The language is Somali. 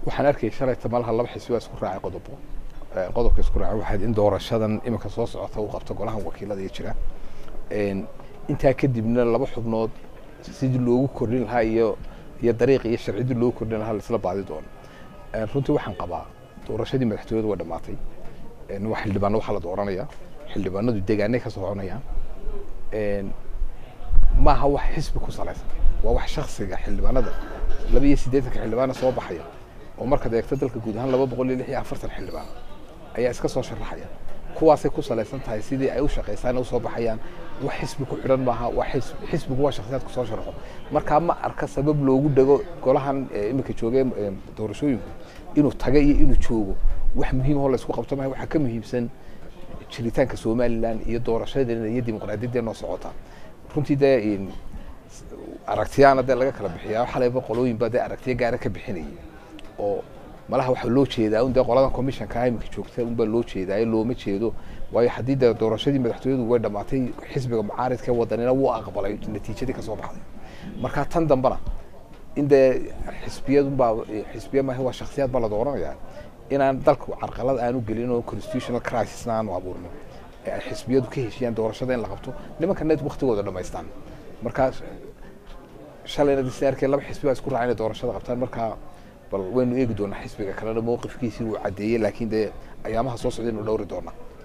waxaan arkayay shalayta malaha laba xisbi baa isku raacay qodobo qodobka isku raacay waxayd in doorashadan iminka soo socota uu qabto golahan wakiilada iyo jira intaa kadibna laba xubnood sidii loogu kordhin lahaa iyo iyo dariiqi iyo sharcidii loogu kordhin lahaa laisla baadi doono runtii waxaan qabaa doorashadii madaxtooyadu waa dhamaatay waa xildhibaano waxaa la dooranayaa xildhibaanadu deegaanay ka soconayaan maaha wax xisbi ku salaysan waa wax shaksiga xildhibaanada laba iyo siddeetanka xildhibaana soo baxaya oo markaad eegto dalka guud ahaan laba boqol iyo lix iyo afartan xildhibaan ayaa iska soo sharaxaya kuwaasay ku salaysan tahay sidii ay u shaqaysaan usoo baxayaan wax xisbi ku xidhan maaha waa xisbigu waa shaksiyaad kusoo sharaxo markaa ma arka sabab loogu dhego golahan iminka joogee doorashooyinku inuu taga iyo inuu joogo wax muhiim oo laysku qabto maaha waxaa ka muhiimsan jiritaanka somalilan iyo doorashadeena iyo dimuqraadiyadeena oo socota runtii dee aragtiyaana dee laga kala bixiyaa xalayba qolooyinba dee aragtiyo gaara ka bixinayay oo malaha waxaa loo jeedaa un dee qoladan commissionka iminka joogta unbaa loo jeedaayo looma jeedo waayo haddii dee doorashadii madaxtooyadu way dhamaatay xisbiga mucaaridka wadanina wuu aqbalay natiijadii kasoo baxday marka tan dambena in dee xisbiyadunbaa xisbiya maaha waa shaksiyaad baa la dooranayaa inaan dalku carqalad aanu gelin oo constitutional crisisna aanu abuurnin ee ay xisbiyadu ka heshiyaan doorashada in la qabto nimankana waktigooda dhamaystaan markaa shalayna disaarkee laba xisbi baa isku raacay inay doorashada qabtaan markaa bal waynu eegi doonaa xisbiga kalena mowqifkiisii uu caddeeyey laakiin dee ayaamaha soo socda inu dhowri doonaa